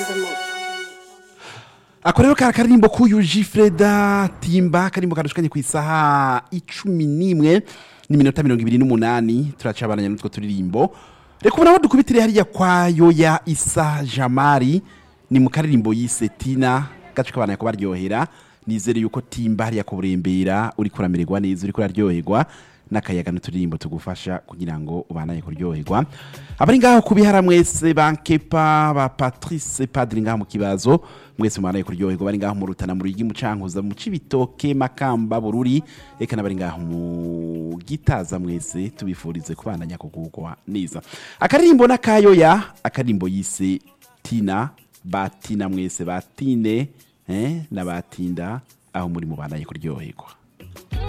ako rero kari akarimbo k'uyu jifreda timba akarimbo kadushikanye ku isaha icumi n'imwe n'iminota mirongo ibiri n'umunani turacabananya n'utwo turirimbo reka ubu naho dukubitire hariya kwa yoya isa jamari ni mu karirimbo yise tina gace kabana ko baryohera nizere yuko timba hariya kuburembera uri kuramererwa neza uri kuraryoherwa n'akayaga n'uturirimbo tugufasha kugira ngo ubanaye kuryoherwa abari ngaho kubihara mwese bankepa ba patrice padiri ngaho mu kibazo mwese mubanaye kuryoherwa bari ngaho mu rutana mu rugi mucankuza mu cibitoke makamba bururi eka n'abari ngaho mu gitaza mwese tubifurize kubandanya kugugwa neza akaririmbo n'akayoya akaririmbo yise tina batina mwese batine eh, n'abatinda aho muri mubandanye kuryoherwa